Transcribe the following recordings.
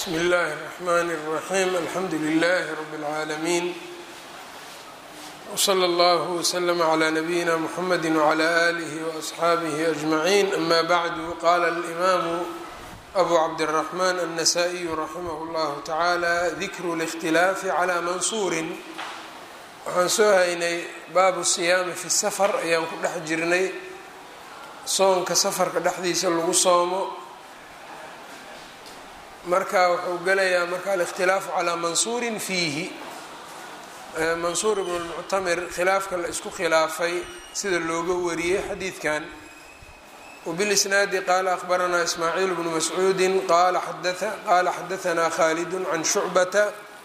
bsmi اllahi الرحmn الرaxيm alxamdu لlh rb العaalمين wslى اllه وslm عlى نbyina mحamedi وعlى آlih وأصxaabih أجmaعin ama bعdu qala الإmam أbu cabdالرحmn النsائي raximh اllah taعalى dikru الاkhtilaafi عlى mansuuri waxaan soo haynay baabu siyaami fi safar ayaan ku dhex jirnay soonka safarka dhexdiisa lagu soomo marka wuxuu gelayaa marka alikhtilaafu calaa mansuurin fiihi mansuur ibnu lmuctamir khilaafka la isku khilaafay sida looga wariyey xadiidkan wbilisnaadi qaala akhbaranaa ismaaciil bnu mascuudi qaala xadaanaa khaalid can shucbata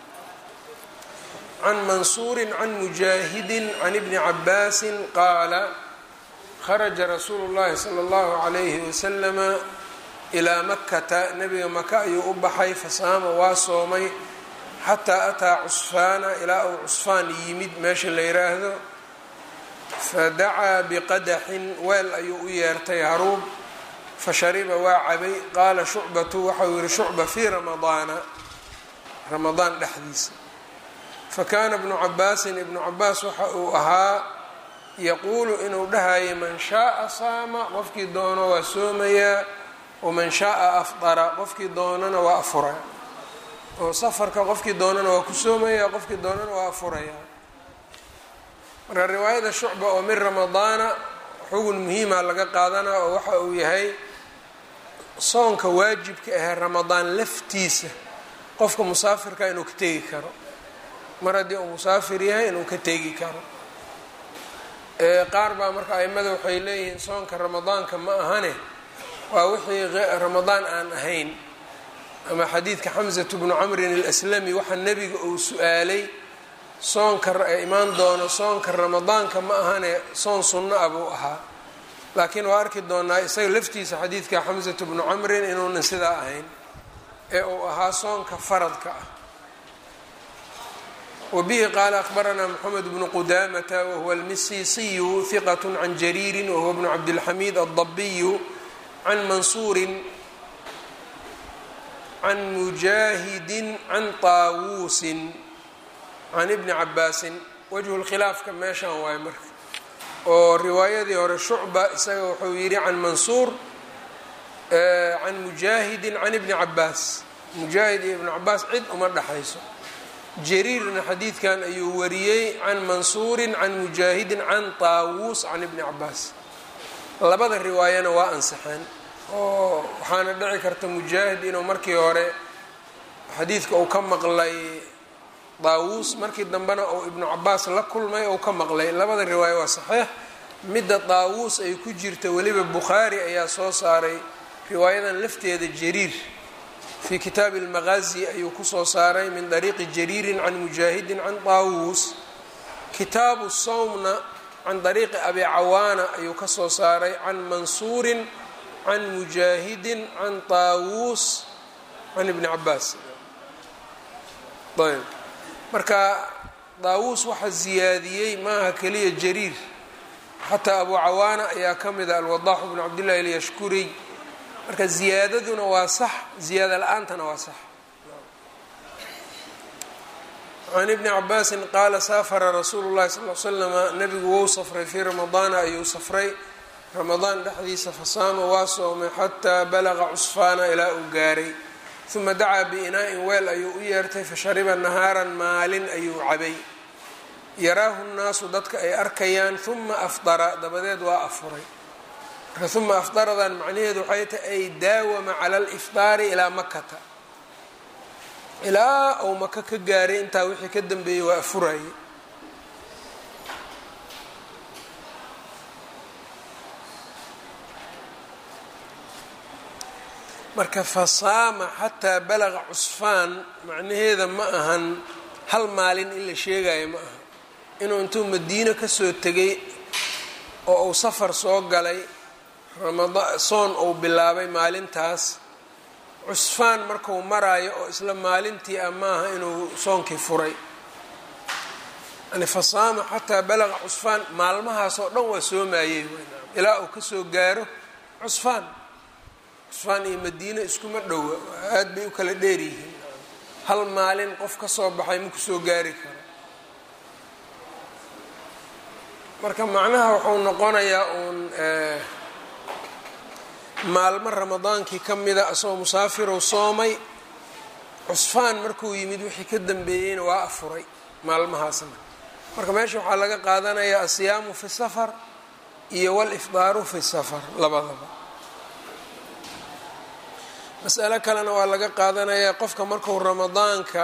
can mansuuri can mujaahidi can ibni cabaasi qaala kharaja rasuulu llahi sala allahu calayhi wasalama ilaa makata nebiga maka ayuu u baxay fasaama waa soomay xataa ataa cusfaana ilaa uu cusfaan yimid meesha la yiraahdo fadacaa biqadaxin weel ayuu u yeertay haruub fashariba waa cabay qaala shucbatu waxau yihi shucba fii ramadaana ramadaan dhexdiisa fakaana bnu cabaasin ibnu cabaas waxa uu ahaa yaquulu inuu dhahayay man shaaa saama qofkii doono waa soomayaa waman shaaa afdara qofkii doonana waa afuraya oo safarka qofkii doonana waa ku soomaya qofkii doonana waa afuraya marka riwaayada shucba oo min ramadaana xugun muhiima laga qaadanaa oo waxa uu yahay soonka waajibka ahee ramadaan laftiisa qofka musaafirka inuu ka tegi karo mar haddii uu musaafir yahay inuu ka tegi karo qaar baa marka aimada waxay leeyihiin soonka ramadaanka ma ahane waa wixii ramadaan aan ahayn ama xadiidka xamsatu bnu camrin alaslami waxaa nebiga uu su-aalay soonka imaan doono soonka ramadaanka ma ahane soon sunno ah buu ahaa laakiin waa arki doonaa isaga laftiisa xadiidka xamsatu bnu camrin inuunan sidaa ahayn ee uu ahaa soonka faradka ah wbihi qaala akhbaranaa mxamed bnu qudamata wahuwa almisisiyu hiqat can jariiri wahuwa bnu cabdilxamiid aldabiyu can mansuuri can mujaahidi can taawuusin can ibni cabaasin wajhu lkhilaafka meeshan waayo marka oo riwaayadii hore shucba isaga wuxuu yidhi can mansuur can mujaahidi can ibni cabaas mujaahid iyo ibni cabaas cid uma dhexayso jariirna xadiidkan ayuu wariyey can mansuuri can mujaahidin can taawuus can ibni cabaas labada riwaayana waa ansaxeen oo waxaana dhici karta mujaahid inuu markii hore xadiidka uu ka maqlay daawuus markii dambena uu ibnu cabaas la kulmay ou ka maqlay labada riwaayo waa saxiix midda daawuus ay ku jirta weliba bukhaari ayaa soo saaray riwaayadan lafteeda jariir fii kitaabi almaqaazi ayuu kusoo saaray min dariiqi jariirin can mujaahidin can daawuus kitaabu sawmna can dariiqi abi cawaana ayuu kasoo saaray can mansuurin can mujaahidin can taawuus can ibni cabaas ayb marka daawuus waxaa ziyaadiyey maaha keliya jariir xataa abu cawaana ayaa ka mida alwadaaxu bnu cabdillahi alyashkuriy marka ziyaadaduna waa sax ziyaada la-aantana waa sax can ibni cabaasin qaala saafara rasuulu llahi sal l slama nabigu wou safray fii ramadaana ayuu safray ramadaan dhexdiisa fasaama waa soomay xataa balaqa cusfaana ilaa uu gaaray uma dacaa biinaa-in weel ayuu u yeertay fashariba nahaaran maalin ayuu cabay yaraahu nnaasu dadka ay arkayaan uma afdara dabadeed waa afuray marka uma afdaradan macnaheedu waxay tahay ay daawama cala alifdaari ilaa makata ilaa uu maka ka gaaray intaa wixii ka dambeeyey waa afurayay marka fasaama xataa balaqa cusfaan macnaheeda ma ahan hal maalin in la sheegayo ma aha inuu intuu madiino kasoo tegay oo uu safar soo galay ramada soon uu bilaabay maalintaas cusfaan markuu maraayo oo isla maalintii ah maaha inuu soonkii furay yani fasaama xataa balaqa cusfaan maalmahaas oo dhan waa soomayey ilaa uu kasoo gaaro cusfaan cusfaan iyo madiine iskuma dhowa aada bay u kala dheer yihiin hal maalin qof ka soo baxay ma kusoo gaari karo marka macnaha wuxuu noqonayaa uun maalmo ramadaankii ka mida asagoo musaafirow soomay cusfaan markuu yimid wixii ka dambeeyeyna waa afuray maalmahaasna marka meesha waxaa laga qaadanayaa asiyaamu fi safar iyo walifdaaru fi safar labadaba masalo kalena waa laga qaadanayaa qofka marku ramadaanka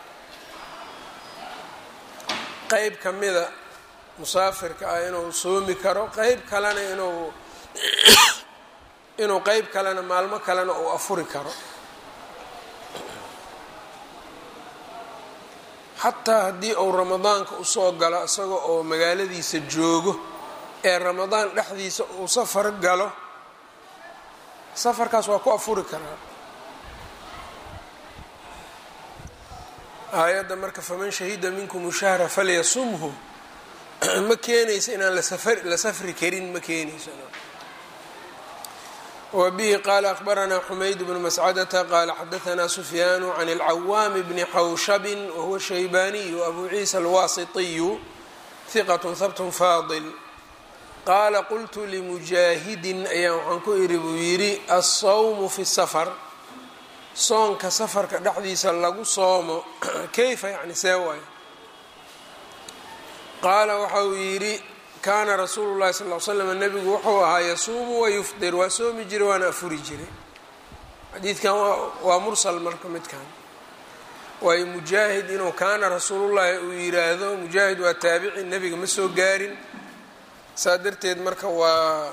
qeyb ka mida musaafirka ah inuu soomi karo qeyb kalena inuu inuu qeyb kalena maalmo kalena uu afuri karo xataa haddii uu ramadaanka usoo galo isaga oo magaaladiisa joogo ee ramadaan dhexdiisa uu safar galo safarkaas waa ku afuri karaa aayadda marka faman shahida minkum shahra falyasumhu ma keenayso inaan la safri karin ma keenayso wbihi qala akbaranaa xumayd bnu mascadata qala xadaanaa sufyaanu can اlcawaami bni xawshabin wahuwa shaybaniyu abu ciisa alwasitiyu hiqat habt faadil qaala qultu limujaahidin ayaa waxaan ku iri buu yidhi alsawmu fi safar soonka safarka dhexdiisa lagu soomo kayfa yani see waay qaala waxa uu yidhi kaana rasuulu llahi sal l slam nebigu wuxuu ahaa yasuumu wayufdir waa soomi jiray waana afuri jiray xadiidkan waa mursal marka midkan waayo mujaahid inuu kaana rasuulullahi uu yiraahdo mujaahid waa taabici nebiga ma soo gaarin saa darteed marka waa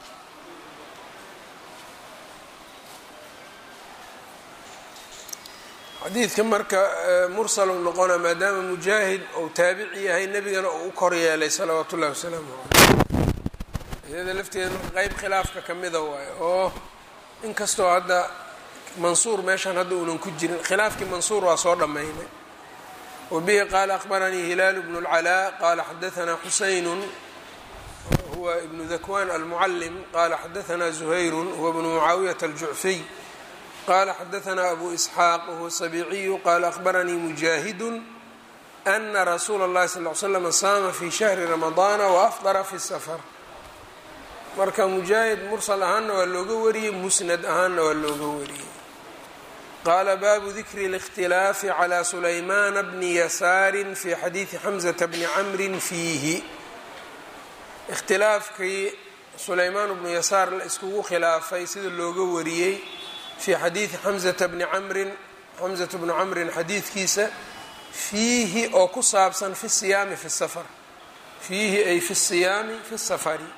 xadiidka marka mursal uu noqona maadaama mujaahid uu taabici yahay nebigana uu u kor yeelay salawaatu ullahi wasalaamu caleyh iyada lafteeda marka qeyb khilaafka ka mida waayo oo inkastoo hadda mansuur meeshan hadda uunan ku jirin khilaafkii mansuur waa soo dhammaynay wabihi qaala akbaranii hilaalu bnu اlcalaa qaala xadaanaa xuseynun huwa ibnu dakwan almucalim qaala xadaanaa zuhayru huwa bnu mucaawiyata aljucfiy qala xadaanaa abu isxaaq wahuwa sabiiciyu qaala akbaranii mujaahidu ana rasuula اllahi sal l slam saama fi shahri ramadaana waafdara fi safar marka mujaahid mursal ahaanna waa looga wariyey musnad ahaanna waa looga wariyey qaala baabu dikri اlاkhtilaafi calى sulaymana bni yasaari fi xadiidi xamzata bni camri fiihi ikhtilaafkii sulaymaan bnu yasaar la iskugu khilaafay sida looga wariyey fi xadiidi xamzata bni camrin xamzata bni camrin xadiidkiisa fiihi oo ku saabsan fi siyaami fi safar fiihi ay fi siyaami fi safari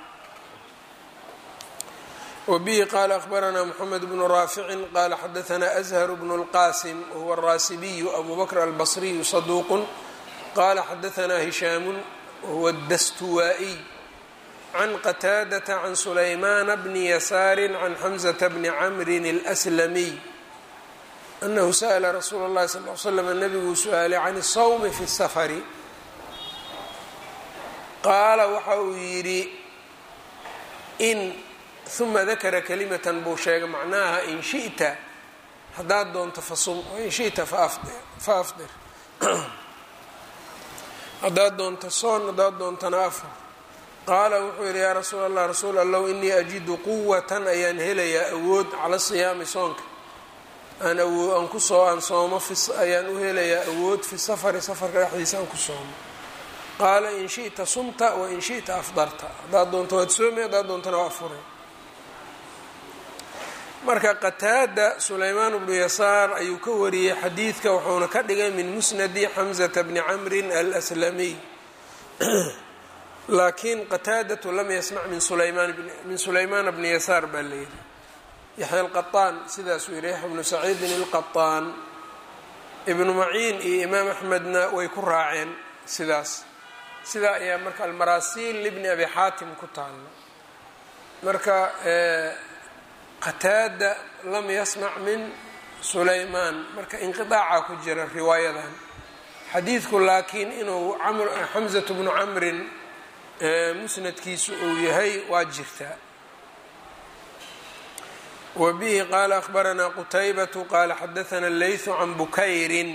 wbihi qala akbaranaa mxamed bnu raaficin qala xadaanaa azhar bnu اlqasim wahuwa araasibiyu abu bakr albasriyu saduuqu qala xadaanaa hishaamu wahuwa dastuwaa'iy can qataadata can sulaymana bni yasaari can xamzata bni camrin اlslamiy anahu sa'la rasuula اllahi sal l slam nabiguu su-aalay can الsawmi fi الsafari qaala waxa uu yidhi in uma dakara kalimatan buu sheegay macnaha in shi'ta haddaad doonto fasum wain shi'ta fa afdir haddaad doonto soon haddaad doontana afar qaala wuxuu yidhi yaa rasuul allah rasuul allow inii ajidu quwatan ayaan helayaa awood cala siyaami soonka aan awoo aan ku soo aan soomo ayaan u helayaa awood fi safari safarka dhexdiisa aan ku soomo qaala in shi'ta sumta wain shi'ta afdarta haddaad doonto waad soomi haddaad doontana waa afuray marka qataada sulaymaan bnu yasaar ayuu ka wariyey xadiidka wuxuuna ka dhigay min musnadi xamzata bni camrin alslamiy laakiin qataadatu lam yasmac min min sulaymaana bni yasaar baa layidhi yaxya alqaطaan sidaasuu yihi yaxya bnu saciidin ilqaطaan ibnu maciin iyo imaam axmedna way ku raaceen sidaas sidaa ayaa marka almaraasiil libni abi xaatim ku taalo marka qataada lam yasmac min sulaymaan marka inqiaaca ku jira riwaayadan xadiidku laakiin inuu xamzatu bnu camrin musnadkiisu uu yahay waa jirtaa wbihi qala akhbaranaa qutaybatu qala xadaana leysu can bukayrin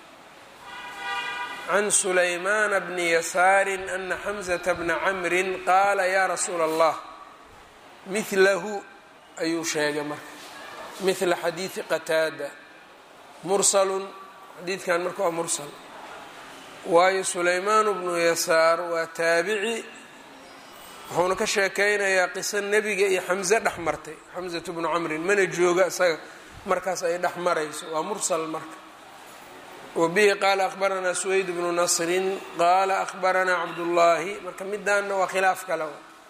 can sulaymaana bni yasaari ana xamzata bna camrin qaala ya rasuula allah milahu ayuu sheegay marka mila xadiidi qataada mursalun xadiidkan marka waa mursal waayo sulaymaanu bnu yasaar waa taabici wuxuuna ka sheekeynayaa qiso nebiga iyo xamse dhex martay xamsatu bnu camrin mana jooga isaga markaas ay dhex marayso waa mursal marka wabihi qaala akhbaranaa suweyd bnu nasrin qaala akhbaranaa cabdullaahi marka midaanna waa khilaaf kale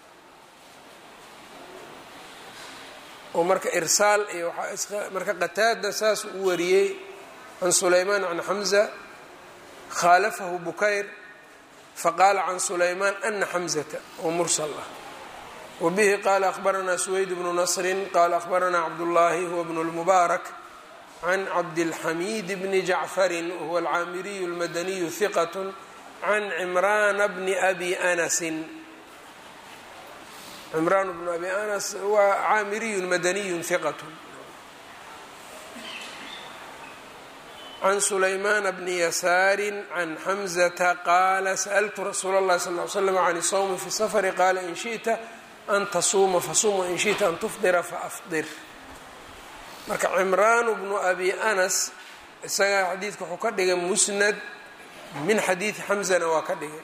oo marka irsaal iyo marka qataada saas u wariyey can sulaymaan can xamza khaalafahu bukayr faqaala can sulaymaan ana xamzata oo mursal ah wabihi qaala akhbaranaa suweyd bnu nasrin qaala akhbaranaa cabdullaahi huwa bnu lmubaarak can cabdilxamiid bni jacfarin wahuwa alcaamiriyu lmadaniyu hiqat can cimraana bni abi anasin cimraan bnu abi anas waa caamiriyun madaniyun hiqat can sulaymaana bni yasaari can xamzata qaala sa'ltu rasuula اllahi sal ly slam can isawmi fi safari qaala in shiئta an tasuuma fasum wain shiئta an tufdira faafdir marka cimraanu bnu abi anas isaga xadiidka wuxuu ka dhigay musnad min xadiidi xamzana waa ka dhigay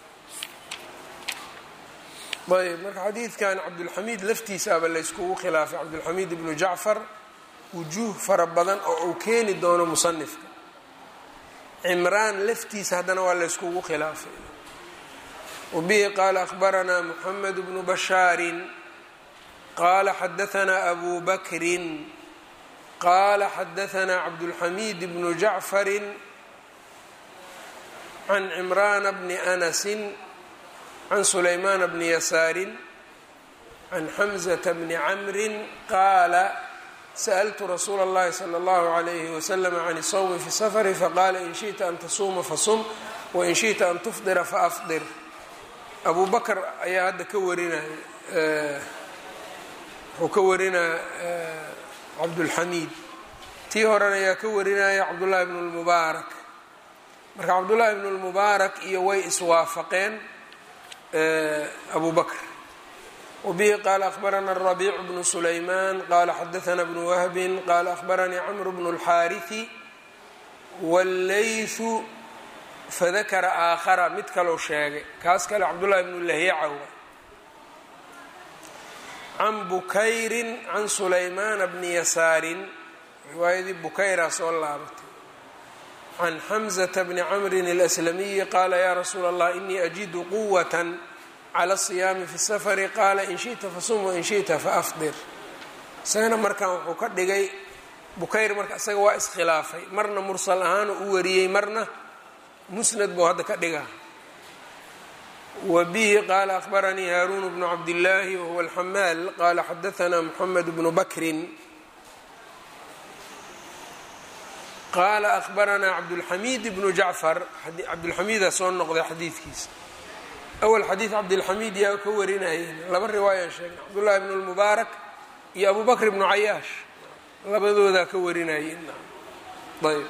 ayb marka xadiidkan cabdulxamiid laftiisaaba layskugu khilaafay cabdulxamiid ibnu jacfar wujuuh fara badan oo uu keeni doono musanifka cimraan laftiisa haddana waa layskugu khilaafay wabihi qaala akhbaranaa muxamed bnu bashaarin qaala xadaanaa abu bakrin qaala xadaanaa cabdulxamiid bnu jacfarin can cimraana bni anasin can sulaymaana bni yasaarin can xamzata bni camrin qaala sأltu rasuula اllahi slى اllahu عalayhi waslm can الsawmi fi safri faqaala in shiئta an tasuuma fasum wain shiئta an tufdira faafdir abu bakr ayaa hadda ka warinaya wuxuu ka warinaya cabdulxamiid tii horena ayaa ka warinaya cabdullahi bn اlmubaarak marka cabdullahi bn اlmubaarak iyo way iswaafaqeen abu bakr wbihi qaala akhbarana الرabiic bnu sulayman qala xadaana bnu wahbi qala akhbaranii cmr bnu اlxaariثi wاllayثu fadakara aakhara mid kalou sheegay kaas kale cabdullahi bnu lahyaca wa can bukayri can sulaymaana bni yasaarin riwaayadii bukayraa soo laabatay can xamزة bni camrin اlأslamiyi qaala ya rasuula اllah inii ajidu quwaة clى الصiyaami fi الsafri qaala in shiئta fasum wain shiئta faafdir isagana markan wuxuu ka dhigay bukayr marka isaga waa iskhilaafay marna mursal ahaanu u wariyey marna musnad buu hadda ka dhigaa wa bihi qaala akhbaranii haaruun bnu cabdillaahi wahuwa alxamaal qaala xadaanaa moxamed bnu bakrin qaala akhbaranaa cabdulxamiid bnu jacfar cabdulxamiida soo noqday xadiidkiisa awal xadiid cabdilxamiid yaa ka warinayeen laba riwaayaan sheegnay cabdullaahi bnu lmubaarak iyo abu bakr bnu cayaash labadoodaa ka warinayeen ayb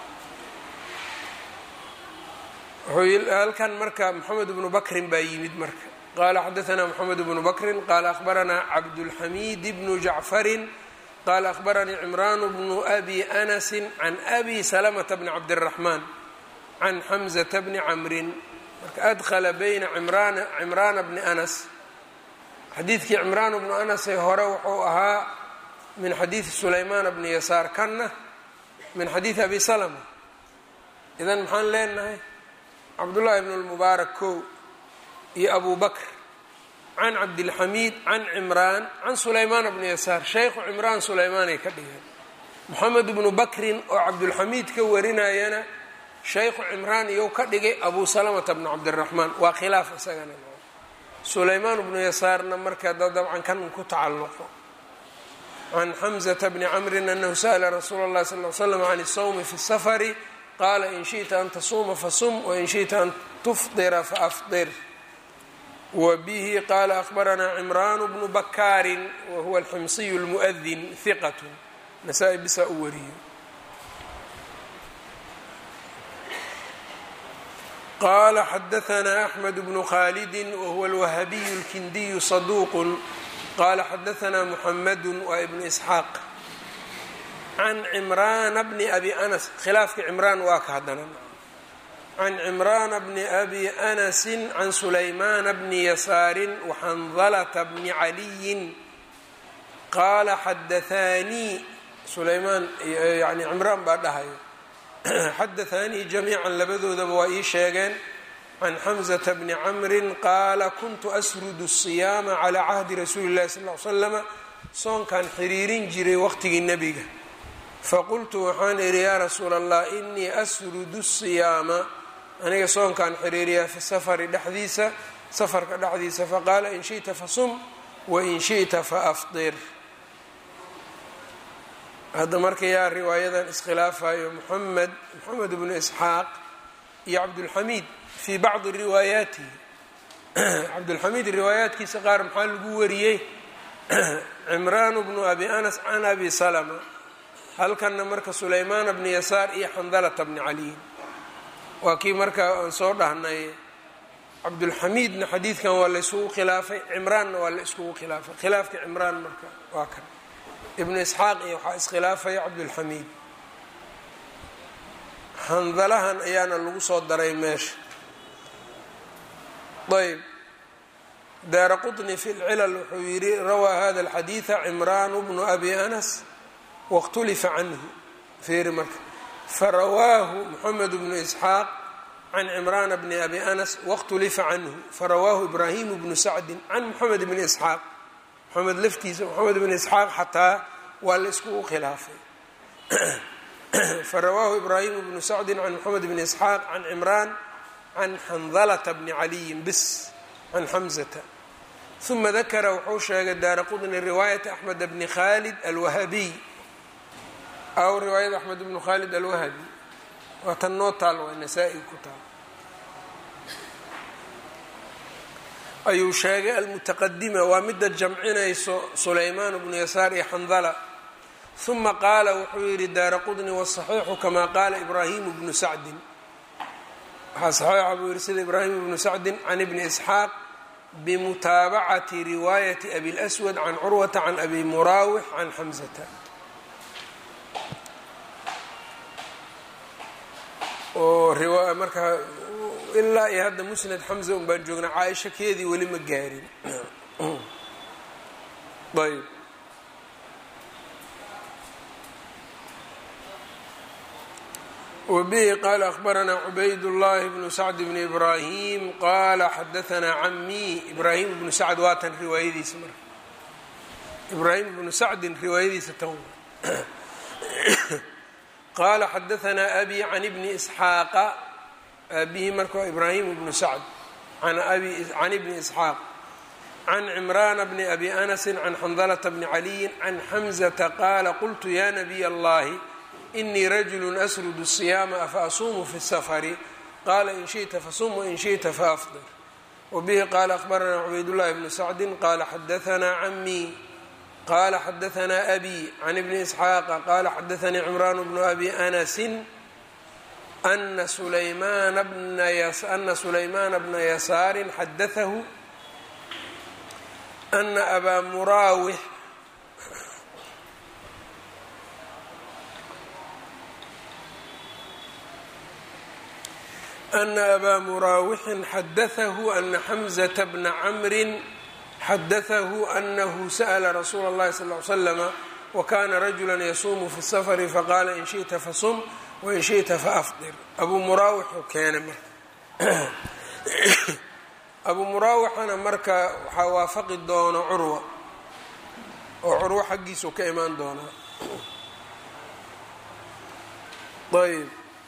halkan marka moxamed bnu bakrin baa yimid marka qaala xadaanaa moxamed bnu bakrin qaala akhbaranaa cabdulxamiid bnu jacfarin qaala akhbaranii cimraan bnu abi anasi can abi salamata bni cabdiraxmaan can xamzata bni camrin marka adkhala bayna cimraana cimraana bni anas xadiidkii cimraan bnu anasee hore wuxuu ahaa min xadiidi sulaymaana bni yasaar kanna min xadiidi abi salama idan maxaan leenahay cabdullaahi bn lmubaarak kow iyo abu bakr can cabdilxamiid can cimraan can sulaymaana bni yasaar shaykhu cimraan sulaymaanay ka dhigeen moxamed bnu bakrin oo cabdulxamiid ka warinayana shaykhu cimraan iyow ka dhigay abu salamata bnu cabdiraxmaan waa khilaaf isagana sulaymaan bnu yasaarna marka da dabcan kan ku tacalluqo can xamzata bni camrin anahu sa'la rasuula اllahi sal l slam can الsawmi fi الsafari qaala in shiئta an tasuuma fasum wain shiئta an tufdira faafdir wa bihi qaala akhbaranaa cimraan bnu bakaarin wa huwa alximsiyu lmu'adin hiqat nasaa-i bisaa u wariyo qala xadaanaa axmed bnu khaalidi wahuwa alwahabiyu اlkindiyu saduuq qala xadaanaa muxamadu waa ibnu isxaaq can cimraana bni abi anas khilaafka cimraan waa ka haddana can cimraana bni abi anasi can sulaymaana bni yasaarin waxandalata bni caliyin qaala xadaanii sulaymaan yani cimraan baa dhahayo xadaanii jamiican labadoodaba waa ii sheegeen can xamzata bni camrin qaala kuntu asrudu الsiyaama calaa cahdi rasuuli اllahi sal l slama soonkan xiriirin jiray waqtigii nebiga faqultu waxaan idhi yaa rasuula allah inii asrudu الsiyaama aniga soonkan xiriiriyaa fi safari dhexdiisa safarka dhexdiisa faqaala in shiئta fasum wain shiئta faafdir hadda marka yaa riwaayadan iskhilaafayo moxamed moxamed bnu isxaaq iyo cabdulxamiid fii bacdi riwaayaatihi cabdulxamiid riwaayaatkiisa qaar maxaa lagu wariyey cimraan bnu abi anas can abi salama halkanna marka sulaymaana bni yasaar iyo xandalata bni caliyin waa kii marka aan soo dhahnay cabdulxamiidna xadiidkan waa la yskugu khilaafay cimraanna waa la iskugu khilaafay khilaafka cimraan marka waa kan ibnu isxaaq iyo waxaa iskhilaafaya cabdulxamiid handalahan ayaana lagu soo daray meesha ayb daara qطni fi lcilal wuxuu yidhi rawaa hada alxadiida cimraan bnu abi anas waاkhtulifa canhu feeri marka farawaahu moxamed bnu isxaaq can cimraana bni abi anas waاkhtulifa canhu farawaahu ibraahimu bnu sacdi can moxamed bni isxaaq moxamed laftiisa moxamed bn isxaaq xataa waa la iskugu khilaafay farawaahu ibraahimu bnu sacdi can moxamed bni isxaaq can cimraan can xandalata bni caliyin bis can xamzata uma dakara wuxuu sheegay daara qudni riwaayata axmed bni khalid alwahabiy aw riwaayada axmed bnu khalid alwahabi waa tan noo taal waa nasaa-i ku taal ayuu sheegay almutaqadima waa midda jamcinayso sulaymaan bnu yasaar iyo xandala uma qaala wuxuu yidhi daara qudni wasaxiixu kamaa qaala ibraahimu bnu sacdin waxaa saxiixa buu yihi sida ibraahim bnu sacdin can ibni isxaaq bimutaabacati riwaayati abi lswad can curwata can abi muraawix can xamzata oo markaa ilaa iyo hadda musnad xamza un baan joognaa caaisha keedii weli ma gaarin ayb wbihi qaala akhbaranaa cubayd llahi bnu sacd bni ibraahim qaala xadaanaa camii ibraahim bnu sacd waa tan riwaayadiisa marka ibraahim bnu sacdin riwaayadiisa tan qaala xadaanaa abi can ibni isxaaqa aabihi marka waa ibraahim bnu sacd can ibni isxaaq can cimraana bni abi anasi can xandalata bni caliyin can xamzata qaala qultu ya nabiy allahi inii rajulu asrudu الصiyaama afa asuumu fi الsafari qaala in shiئta fasum wain shiئta faafdir wbihi qaala akhbaranaa cubaydullahi bnu sacdi qaala xadaanaa camii qaala xadaanaa abi can ibni isxaaqa qaala xadaanii cimraan bnu abi anasi ana sulaymaana bna yasaarin xadaahu ana abaa muraawix ana abaa muraawixin xadaahu ana xamzata bna camrin xadaahu anahu sa'la rasuula اllahi sal ly slama wakana rajula yasuumu fi safari faqaala in shiئta fasum wain shiئta faafdir abuu muraawixuu keenay marka abuu muraawixana marka waxaa waafaqi doono curwa oo curwo xaggiisuu ka imaan doonaa ayb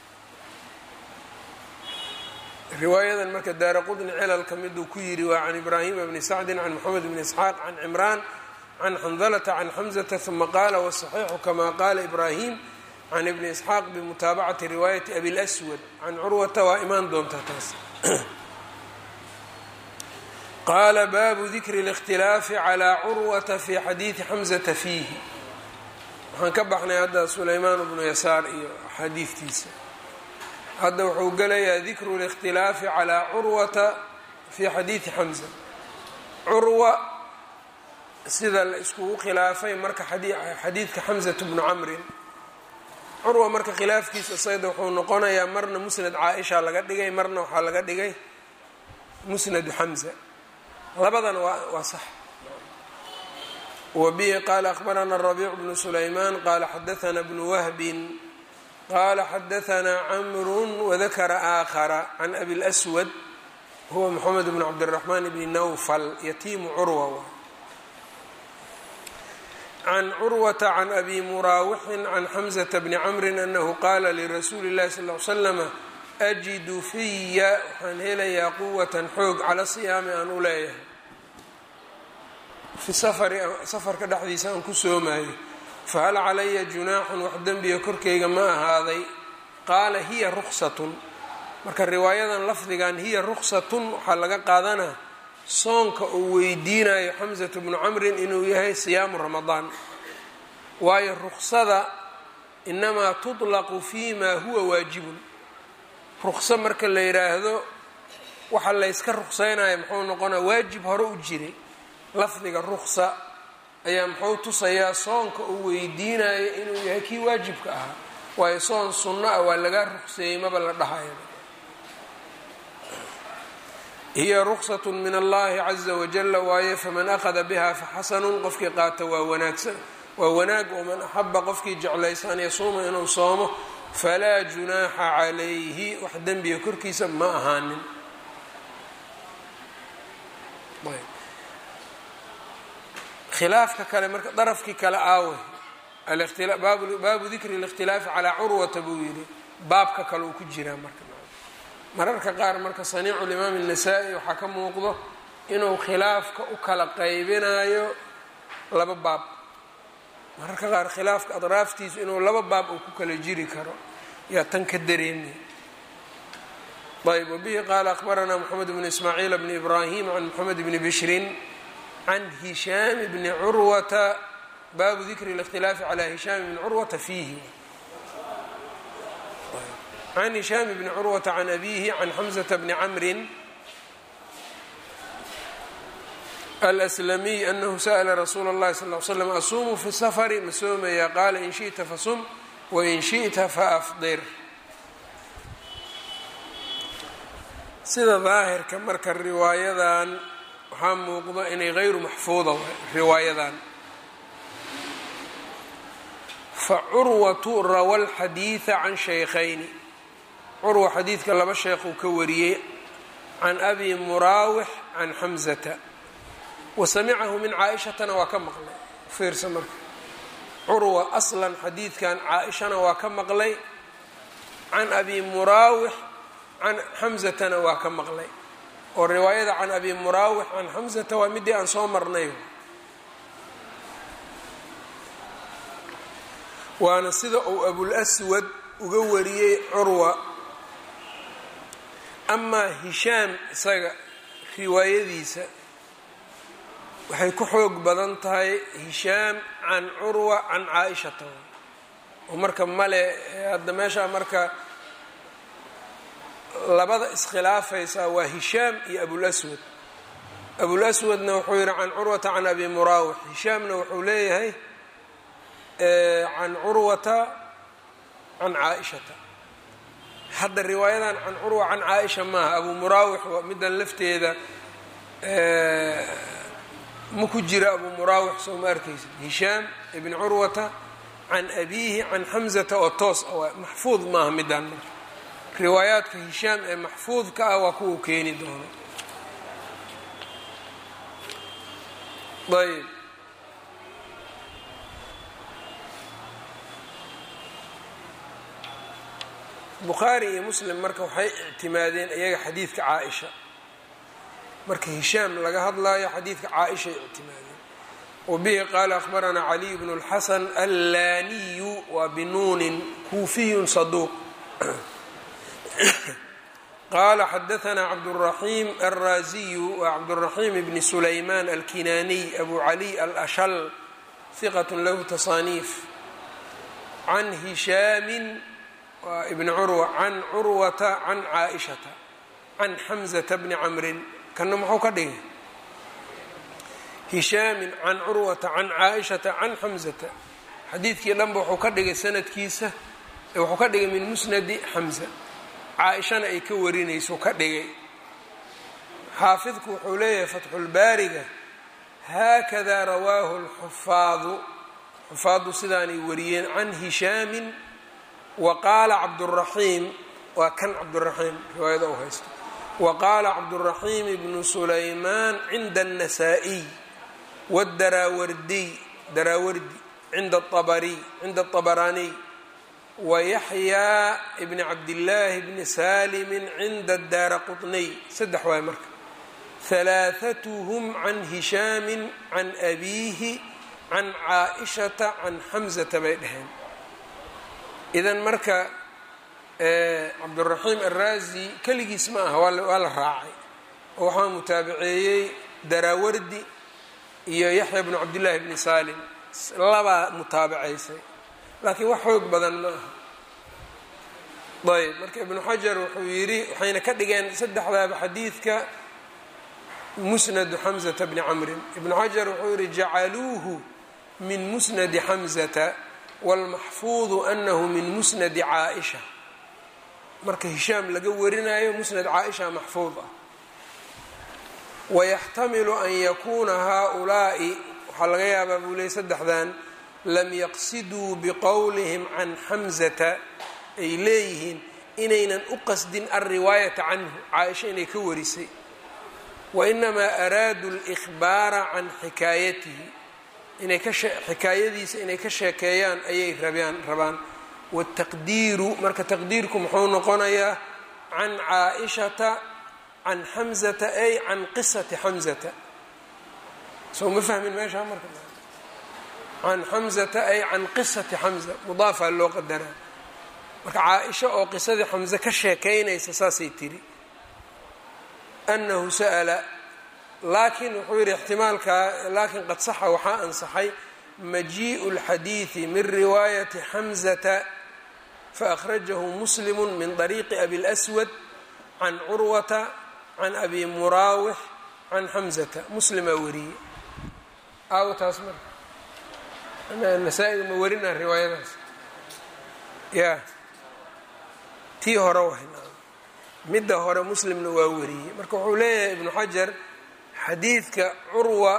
riwaayadan marka daara qudni cilalka miduu ku yidhi waa can ibraahima bni sacdin can moxamed bni isxaaq can cimraan can xandalata can xamzata uma qaala wasaxiixu kama qaala ibraahim can ibni isxaaq bimutaabacati riwaayati abi lswad can curwata waa imaan doontaa taas qaala baabu dikri اlاkhtilaafi calىa curwata fi xadiidi xamzata fiihi waxaan ka baxnay hadda sulaymaan bnu yasaar iyo xadiidtiisa hadda wuxuu gelayaa dikru اlاkhtilaafi calىa curwata fi xadiidi xamza curwa sida la iskugu khilaafay marka xadiidka xamzatu bnu camrin curwa marka khilaafkiisa sayda wuxuu noqonayaa marna musnad caaisha laga dhigay marna waxaa laga dhigay musnadu xamza labadana waa waa sax wa bihi qaala akhbarana rabiic bnu sulaymaan qaala xadaana bnu wahbin qaala xadaanaa camrun wadakara aakhara can abi lswad huwa moxamed bn cabdiraxmaan bni nawfal yatiimu curwa can curwata can abi muraawixin can xamzata bni camrin anahu qaala lirasuuli اllahi sal l slama ajidu fiya waxaan helayaa quwatan xoog cala siyaami aan u leeyahay fi safari safarka dhexdiisa aan ku soomayo fahal calaya junaaxun wax dembiga korkeyga ma ahaaday qaala hiya ruksatun marka riwaayadan lafdigan hiya ruksatun waxaa laga qaadanaa soonka uu weydiinayo xamsatu bnu camrin inuu yahay siyaamu ramadaan waayo ruksada inamaa tuطlaqu fi ma huwa waajibun rukso marka la yidhaahdo waxa layska ruqseynayo muxuu noqonaa waajib hore u jiray lafdiga ruksa ayaa muxuu tusayaa soonka uu weydiinayo inuu yahay kii waajibka ahaa waayo soon sunno ah waa lagaa ruqseeyey maba la dhahayo hiya ruksat min allahi caza wajala waaye faman akhada biha faxasanun qofkii qaata waa wanaagsan waa wanaag waman axaba qofkii jeclaysa an yasuuma inuu soomo falaa junaaxa calayhi wax dembiga korkiisa ma ahaanin khilaafka kale marka darafkii kale aawe baabu dikri اlاkhtilaafi calaa curwata buu yidhi baabka kale uu ku jiraa marka mararka qaar marka saniicu limaam الnasaa-i waxaa ka muuqdo inuu khilaafka u kala qaybinayo laba baab mararka qaar khilaafka adraaftiisu inuu laba baab uu ku kala jiri karo yaa tan ka dareemay ayb wbihi qaala akhbaranaa mxamed bn ismaaciil bn ibrahim can mxamed bni bishrin can hishaam bni curwata baabu dikri اlاkhtilaafi calى hishaam bni curwata fiihi can hishaam bni curwata can abihi can xamزata bni camrin alslamiy anahu sa'la rasuula اllahi sal l slam asuumu fi safari ma soomaya qaala in shiئta fasum wain shiئta faafdir sida daahirka marka riwaayadan waxaa muuqda inay hayru maxfuuda riwaayadan facurwatu rawa lxadiida can shaykhayni curwa xadiidka laba sheekh uu ka wariyey can abi muraawix can xamzata wa samicahu min caa-ishatana waa ka maqlay fiirsa marka curwa aslan xadiidkan caa-ishana waa ka maqlay can abi muraawix can xamzatana waa ka maqlay oo riwaayada can abi muraawix can xamzata waa midii aan soo marnay waana sida uu abulaswad uga wariyey curwa amaa hishaam isaga riwaayadiisa waxay ku xoog badan tahay hishaam can curwa can caa-ishata oo marka male hadda meeshaa marka labada iskhilaafaysaa waa hishaam iyo abulaswad abulaswadna wuxuu yihi can curwata can abi muraawix hishaamna wuxuu leeyahay can curwata can caa-ishata hadda riwaayadan can curwa can caa-isha maaha abu muraawix middan lafteeda ma ku jira abu muraawix soo ma arkaysa hishaam ibn curwata can abiihi can xamzata oo toos ah maxfuud maaha midaan marka riwaayaadka hishaam ee maxfuudka ah waa kuwau keeni doono ayb bukhaari iyo muslim marka waxay ictimaadeen iyaga xadiidka caa-isha marka hishaam laga hadlayo xadiidka caa-ishay ictimaadeen wabihi qaala akhbaranaa caliy bnu اlxasan allaaniyu waa binuunin kuufiyun saduuq qala xadaثna cabdالرaحيم الraziy wa cabdالرaحيم bn سlayman alkinaniي abu عlي alأshل ثiqة lahu تصاnيif can hishaami wa bn curwa can curwata can caaئشhaةa can xmزة bni cmrin kana muxuu ka dhigay hishaami can curwata can caaئشhaةa can xmزةa xadiidkii dhanba wuxuu ka dhigay sanadkiisa wuxuu ka dhigay min musnadi xmزة caa-ishana ay ka warinayso ka dhigay xaafidku wuxuu leeyahay fatxulbaariga haakada rawaahu lxufaadu xufaaddu sidaanay wariyeen can hishaamin wa qaala cabduraxiim waa kan cabduraxiim riwaayada u haysto wa qaala cabduraxiim ibnu sulaymaan cinda الnasaa-iy wاdaraawardiy daraawardi cinda abariy cinda aطabaraaniy wayaxyaa bni cabdillaahi bni saalimi cinda daara quطniy saddex waay marka halaaثatuhum can hishaamin can abiihi can caaئishata can xamzata bay dhaheen idan marka cabduraxiim araazi keligiis ma aha waa la raacay oo waxaa mutaabaceeyey daraawardi iyo yaxya bnu cabdillaahi bni saalim labaa mutaabacaysay laakiin wax xoog badan ma aha ayb marka ibnu xajar wuxuu yidhi waxayna ka dhigeen saddexdaaba xadiidka musnadu xamzata bni camrin ibnu xajar wuxuu yidhi jacaluuhu min musnadi xamzata wاlmaxfuudu anahu min musnadi caaئisha marka hishaam laga warinayo musnad caaئisha maxfuud ah wayaxtamilu an yakuuna haؤulaaءi waxaa laga yaabaa buu leeyay saddexdan lam yaqsiduu biqowlihim can xamzata ay leeyihiin inaynan u qasdin alriwaayata canhu caaisha inay ka warisay wainamaa araaduu اlإkhbaara can xikaayatihi inay ka xikaayadiisa inay ka sheekeeyaan ayay rabaan rabaan wاtaqdiiru marka taqdiirku muxuu noqonayaa can caaئishata can xamzata ay can qisati xamzata soo ma fahmin meeshaa marka can xamzata ay can qisati xamza mudaafaa loo qadaraa marka caa-isha oo qisadii xamze ka sheekaynaysa saasay tiri annahu sa'ala laakiin wuxuu yidhi ixtimaalkaa laakiin qad saxa waxaa ansaxay majiiءu اlxadiiثi min riwaayati xamzata faأkhrajahu muslimu min طariiqi abi اlأswad can curwata can abi muraawix can xamzata muslimaa wariyey aawo taas marka nasaa-iga ma warinaa riwaayadaas ya tii hore wahay midda hore muslimna waa wariyey marka wuxuu leeyahay ibnu xajar xadiidka curwa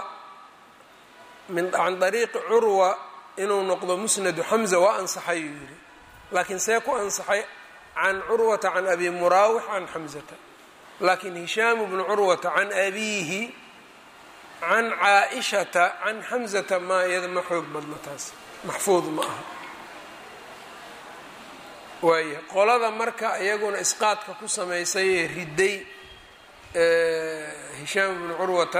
min can dariiqi curwa inuu noqdo musnadu xamza waa ansaxay uu yidhi laakiin see ku ansaxay can curwata can abi muraawix can xamzata laakiin hishaamu bnu curwata can abiihi can caa-ishata can xamzata maa iyada ma xoog badno taas maxfuud ma aha waaya qolada marka iyaguna isqaadka ku samaysay ee riday hishaam bnu curwata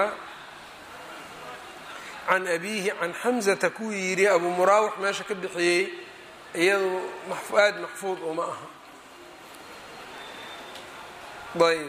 can abiihi can xamzata kuu yidhi abu muraawix meesha ka bixiyey iyadu aada maxfuud uma aha ayb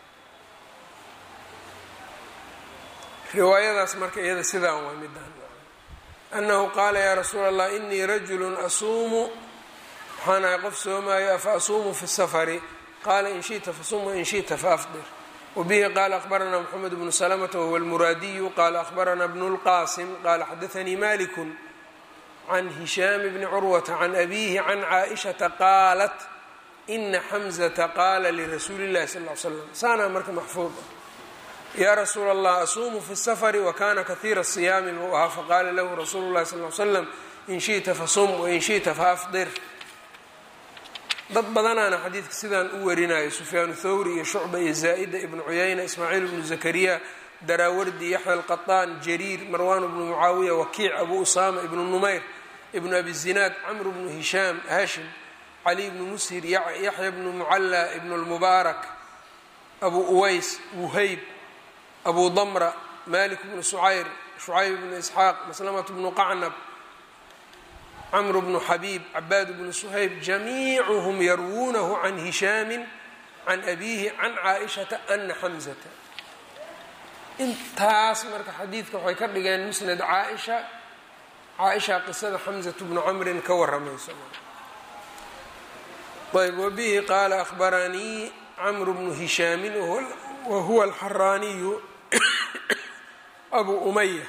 riwaayadaas marka iyada sidaan waa midaan annahu qaala yaa rasuula allah inii rajulu asuumu waxaan ahay qof soomaayo afa asuumu fi safari qaala in shita fasum wain shita faafdir wabihi qaala akhbaranaa moxamed bnu salamata wahuwa almuraadiyu qaala akhbaranaa bnu lqaasim qaala xadaanii maliku can hishaami bni curwata can abiihi can caaishata qaalat ina xamzata qaala lirasuuli llahi sal l slam saanaa marka maxfuud ah yaa rasuula allah asuumu fi safari wakana kahiira siyaami buu ahaa faqaala lahu rasuulu llahi sal l slam in shita fasum wain shita faafdir dad badanaana xadiidka sidaan u warinayo sufyaanu thawri iyo shucba iyo zaa'ida ibnu cuyayna ismaaciil ibnu zakariya daraawardi yaxya alqaطaan jariir marwan bnu mucaawiya wakiic abu usaama ibnu numayr ibnu abi zinaad camr bnu hishaam hashim cali bnu mushir yaxya bnu mucalla ibnu lmubaarak abu uways wuhayb abu damra malik bnu sucayr shucayb bnu isxaaq maslamat bnu qacnab cmr bnu xabiib cabaad bnu shayb jamiicuhum yarwuunahu can hishaami can abiihi can caaishata ana xamzata intaas marka xadiidka waxay ka dhigeen musnad caaisha caaisha qisada xamzatu bnu camrin ka waramayso ayb wabihi qaala ahbaranii camru bnu hishaamin wahuwa alxaraaniyu abu umaya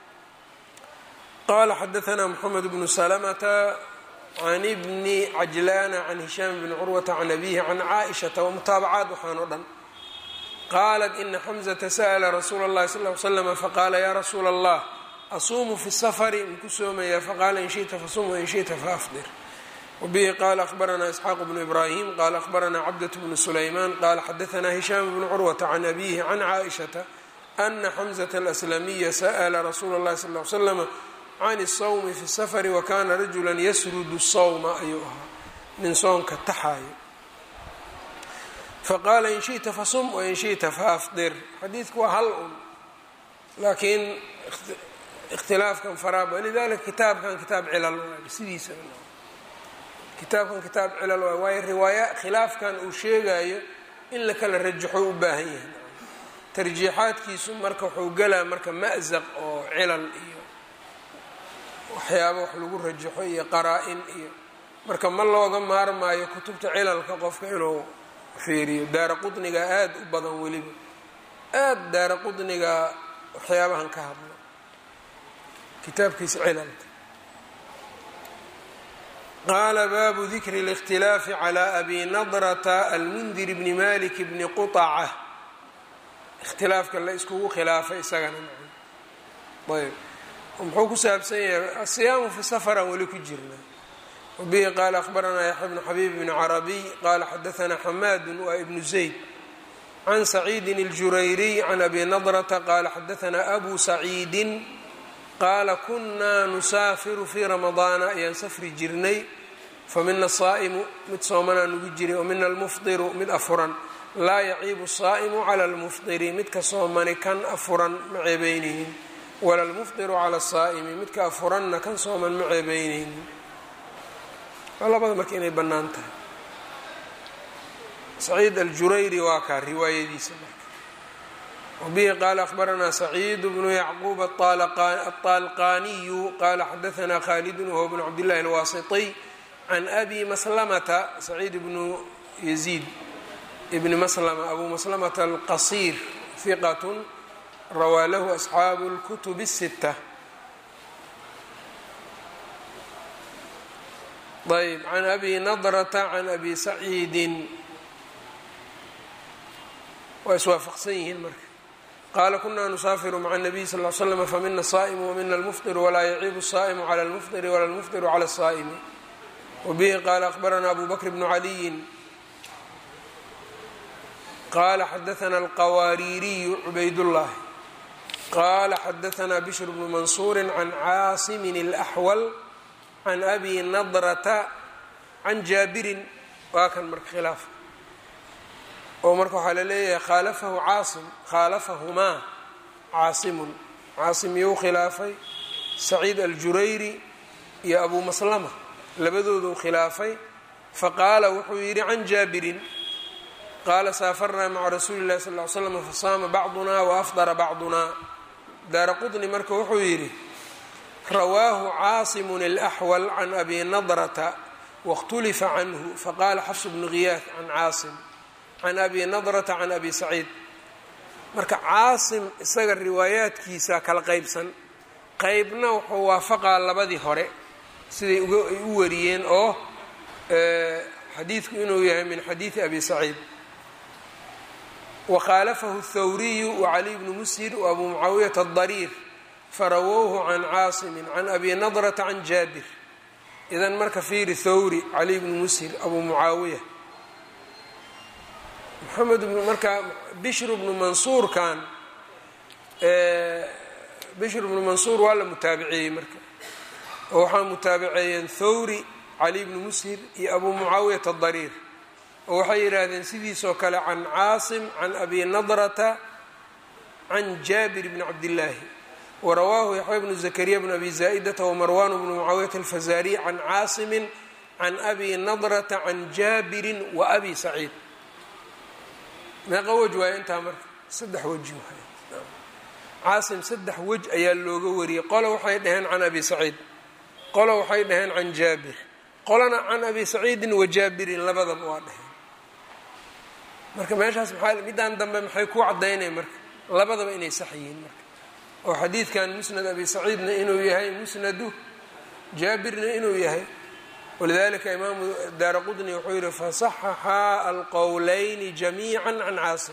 qala xadaثna mxamed bnu slmta can bni cajlana can hishaam bni curwata can abihi can caaئishaةa wmutaabacaat waxaan o dhan qaalat ina xamزةa sأla rasuula اllahi sal ly slm faqaala ya rasuula اllah asuumu fi الsfri mku soomaya faqala in shiئta fasum wain shiئta faafdir wbihi qala akhbarana isxaaq bnu ibrahim qala akhbarana cabdaة bnu sulayman qala xadaثna hishaam bnu curwata can abihi can caaئishaةa ana xamزة اlأslamiya sأla rasuula اllahi sal ly slm can الsawmi fi safari wakana rajula yasrudu sawma ayuu ahaa nin soonka taxaayo faqaala in shiئta fasum wain shiئta faafdir xadiidku waa hal un laakiin ikhtilaafkan faraaba lidalika kitaabkan kitaab cilal waay sidiisa kitaabkan kitaab cilal waay waayo riwaaya khilaafkan uu sheegayo in la kala rajaxo u baahan yahay tarjiixaadkiisu marka wuxuu gelaa marka ma'zaq oo cilal iyo waxyaaba wax lagu rajaxo iyo qaraa-in iyo marka ma looga maarmaayo kutubta cilalka qofka inuu fiiriyo daara qudniga aada u badan weliba aada daara qudniga waxyaabahan ka hadlo kitaabkiisa cilalka qaala baabu dikri اlاkhtilaafi calى abi nadrata almundir bni malik bni quطaca ikhtilaafka la iskugu khilaafay isagana ayb muxuu ku saabsan yahay asiyaamu fi safaran weli ku jirna wabihi qaala akhbaranaa yaxya bnu xabiib bni carabiy qaala xadaanaa xamaadu waa ibnu zayd can saciidin اljurayriy can abi nadrata qaala xadaanaa abu saciidin qaala kunaa nusaafiru fii ramadaana ayaan safri jirnay famina asaa'imu mid soomanaa nugu jiray wamina almufdiru mid afuran laa yaciibu asaa'imu cala almufdiri midka soomani kan afuran ma ceebeynaynin wala lmufdiru cala asaa'imi midka afuranna kan sooman ma ceebeynaynin waa labada marka inay bannaan tahay saciid aljurayri waa kaa riwaayadiisa marka wabihi qaala akhbaranaa saciid bnu yacquub aطaalqaniyu qaala xadaanaa khaalidun wahuwa bnu cabdillahi alwaasitiy can abi maslamata saciid bnu yaziid ibni maslama abu maslamata alqasiir hiqatun rawaa lahu asxaabu اlkutub الsita ayb can abi nadrata can abi saciidin waa iswaafaqsan yihiin marka qaala kunaa nusaafiru maca الnabiy sal ly slm famina الsaa'imu wamina اlmufطiru walaa yaciibu الsaa'imu clى اlmufطiri wala اlmufطiru clى الsaa'imi wbihi qaala akhbarana abu bakr bnu caliyin qaala xadaana alqawaariiriyu cubaydاllahi qaala xadaanaa bishr bnu mansuuri can caasimin اlaxwal can abi nadrata can jaabirin waa kan marka khilaaf oo marka waxaa la leeyahay khaalafahu caasim khaalafahumaa caasimun caasim iyou khilaafay saciid aljurayri iyo abu maslama labadooduu khilaafay faqaala wuxuu yidhi can jaabirin qaala saafarnaa maca rasuuli llahi sal ly slam fasaama bacduna waafdara bacduna daara qudni marka wuxuu yidhi rawaahu caasimun alaxwal can abi nadrata waاkhtulifa canhu faqaala xafs bnu ghiyaah can caasim can abi nadrata can abi saciid marka caasim isaga riwaayaadkiisa kala qeybsan qeybna wuxuu waafaqaa labadii hore siday ay u wariyeen oo xadiidku inuu yahay min xadiidi abi saciid wakhaalafahu اthawriyu wacaliy bnu mushir waabuu mucaawiyata adariir farawowhu can caasimin can abi nadrata can jaabir idan marka fiiri thawri caliy bnu mushir abuu mucaawiya moxamed bnu marka bishru bnu mansuurkan bishru bnu mansuur waa la mutaabiciyey marka oo waxaa mutaabiceeyeen thawri cali bnu mushir iyo abuu mucaawiyat adariir oo waxay yidhaahdeen sidiisoo kale can caasim can abi nadrata can jaabir bni cabdillaahi warawaahu yaxya bnu zakariya bn abi zaa'idata wamarwan bnu mucaawiyat alfazaariy can caasimin can abi nadrata can jaabirin wa abi saciid meeqa wej waayo intaa marka saddex weji waay caasim saddex wej ayaa looga wariyey qolo waxay dhaheen can abi saciid qolo waxay dhaheen can jaabir qolana can abi saciidin wa jaabirin labadaba waa dhaheen marka meeshaas maxaa middaan dambe maxay ku caddaynaya marka labadaba inay sax yihiin marka oo xadiidkan musnad abi saciidna inuu yahay musnadu jaabirna inuu yahay walidalika imaamu daara qudni wuxuu yihi fasaxaxaa alqowleyni jamiica can caasim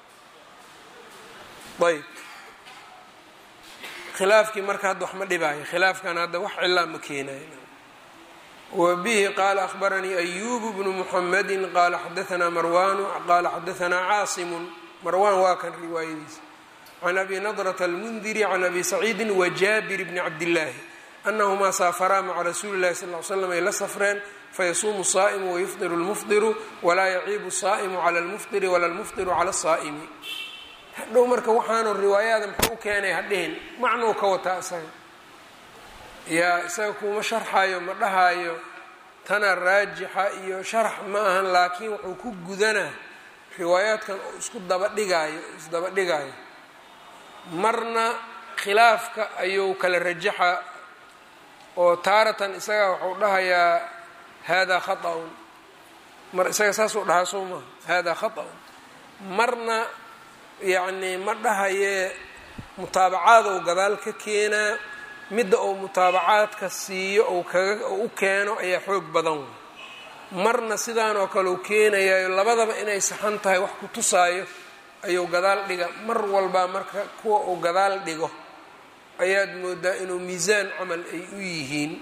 ayb khilaafkii marka hadda wax ma dhibaayo khilaafkan hadda wax cilaa ma keenayo wa bihi qaala akhbaranii ayubu bnu muxamedi qaala xadaanaa marwanu qaala xadaanaa caasimu marwan waa kan riwaayadiisa can abi nadrata almundiri can abi saciidi wajaabir bni cabdillaahi anahumaa saafaraa maca rasuuli llahi sal l slam ay la safreen fayasuumu saa'imu wayufdiru lmufdiru walaa yaciibu saa'imu cala lmufdiri wala lmufdiru cala saa'imi hadhow marka waxaanu riwaayaada muxuu u keenay hadhihin macnuu ka wataa isaga yaa isaga kuuma sharxayo ma dhahaayo tana raajixa iyo sharax ma ahan laakiin wuxuu ku gudanaa riwaayaadkan oo isku dabadhigaayo isdaba dhigaayo marna khilaafka ayuu kala rajaxa oo taaratan isaga waxuu dhahayaa hada khaطأun mar isaga saasuu dhahaa soo maha hada khaطأun marna yacnii ma dhahayee mutaabacaad ou gadaal ka keenaa midda uu mutaabacaadka siiyo ou kaga u keeno ayaa xoog badan wey marna sidaanoo kale u keenayayo labadaba inay saxan tahay wax ku tusaayo ayuu gadaal dhiga mar walbaa marka kuwa uu gadaal dhigo ayaad moodaa inuu miisaan camal ay u yihiin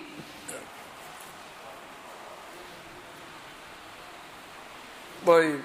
ayb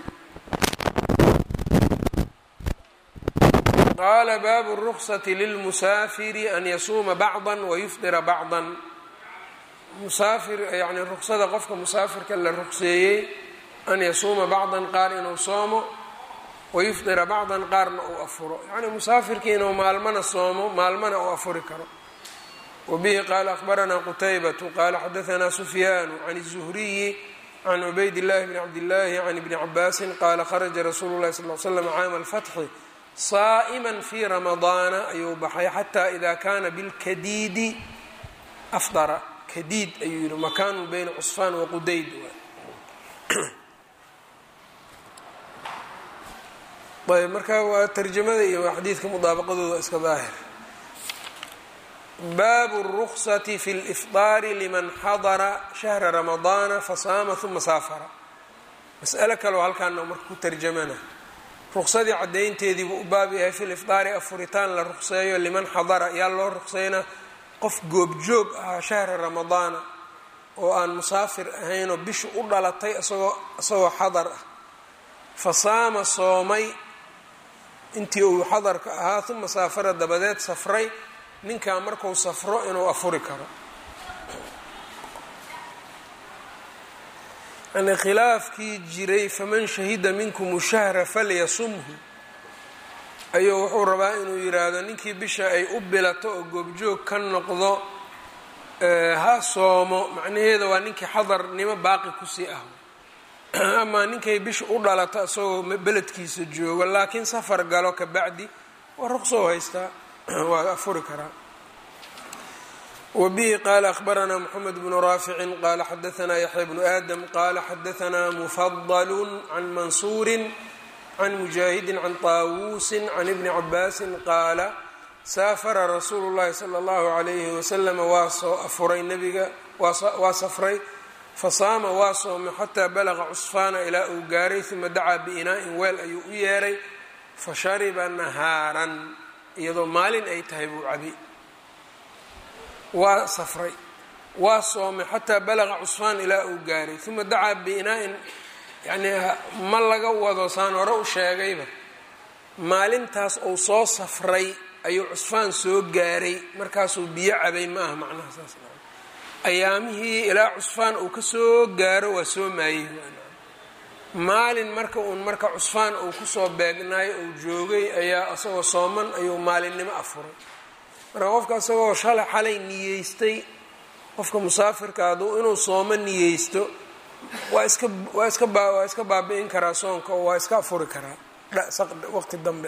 qaala baabu الruksati lilmusaafiri an yasuuma bacضa wayufdira bacضa musaafir yani ruksada qofka musaafirka la rukseeyey an yasuuma bacضan qaar inuu soomo wayufdira bacضan qaarna uu afuro yani musaafirkii inuu maalmana soomo maalmana uu afuri karo wabihi qaala akhbaranaa qutaybatu qaala xadaanaa sufyaanu can الzuhriyi can cubayd اllahi bni cabdillaahi can ibni cabaasin qaala kharaja rasuulu lahi sal l slam caama alfatxi saa'ima fi ramadaana ayuu baxay xataa ida kana bilkadiidi afdara kadiid ayuu yihi makaanu bayna cusfaan waqudayd ayb marka waa tarjamada iyo xadiidka mudaabaqadooda iska daahir baabu الruksati fi اlifطaari liman xadara shahra ramadaana fasaama uma saafara mas'alo kaleo halkaana marka ku tarjamana ruksadii caddaynteedii buu u baab yahay fi lifdaari afuritaan la rukseeyo liman xadara yaa loo rukseynaa qof goobjoog ahaa shahra ramadaana oo aan musaafir ahaynoo bishu u dhalatay isagoo isagoo xadar ah fa saama soomay intii uu xadarka ahaa uma saafara dabadeed safray ninkaa marku safro inuu afuri karo yani khilaafkii jiray faman shahida minkum shahra falyasumhu ayuu wuxuu rabaa inuu yiraahdo ninkii bisha ay u bilato oo goobjoog ka noqdo ha soomo macnaheeda waa ninkii xadarnimo baaqi kusii ah amaa ninkay bisha u dhalato isagoo beledkiisa joogo laakiin safar galo ka bacdi waa ruqsoo haystaa waa afuri karaa wbihi qala akhbaranaa mxamed bnu raaficin qala xadaanaa yaxya bnu aadam qala xadaanaa mufadlu can mansuuri can mujaahidi can taawuusi can ibni cabaasin qaala saafara rasuulu llahi sala allahu alayhi wasalam waa soo afuray nabiga waa safray fasaama waa soomay xataa balaqa cusfaana ilaa uu gaaray uma dacaa biinaa'in weel ayuu u yeeray fashariba nahaaran iyadoo maalin ay tahay buu cabi waa safray waa soomay xataa balaqa cusfaan ilaa uu gaaray uma dacaa biinaa-in yacnii ma laga wado saan hore u sheegayba maalintaas uu soo safray ayuu cusfaan soo gaaray markaasuu biyo cabay ma aha macnaha saas ayaamihii ilaa cusfaan uu kasoo gaaro waa soo maayey maalin marka uun marka cusfaan uu kusoo beegnaayo uu joogay ayaa isagoo sooman ayuu maalinnimo afuray marka qofka isagoo shalay xalay niyeystay qofka musaafirka hadduu inuu soomo niyeysto waa iska waa iska baa waa iska baabi-in karaa soonka oo waa iska afuri karaa waqti dambe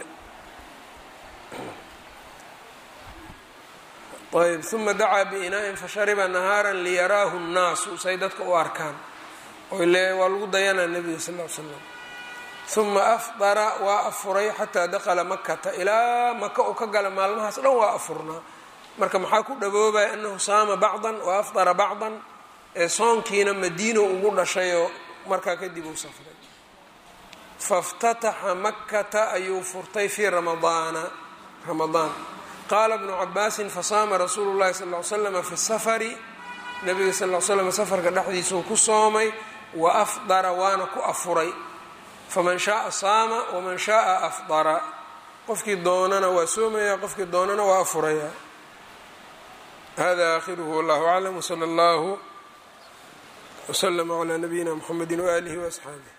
ayb uma dacaa biinaa-in fashariba nahaaran liyaraahu nnaasu say dadka u arkaan oyle waa lagu dayanaa nebiga sal l slam uma afdara waa afuray xataa dakala makata ilaa maka uu ka gala maalmahaas dhan waa afurnaa marka maxaa ku dhaboobaya anahu saama bacdan wa afdara bacdan ee soonkiina madiino ugu dhashayoo markaa kadib uu safray faاftataxa makata ayuu furtay fii ramadaana ramadaan qaala bnu cabaasin fasaama rasuulu llahi sal l slama fi safari nabiga sal l slam safarka dhexdiisuu ku soomay wa afdara waana ku afuray faman shaaa saama waman shaaa afdara qofkii doonana waa soomaya qofkii doonana waa afuraya hada akhiruhu wallahu aclam wsala allahu wslama calaa nabiyina mxamedi waaalihi waasxaabih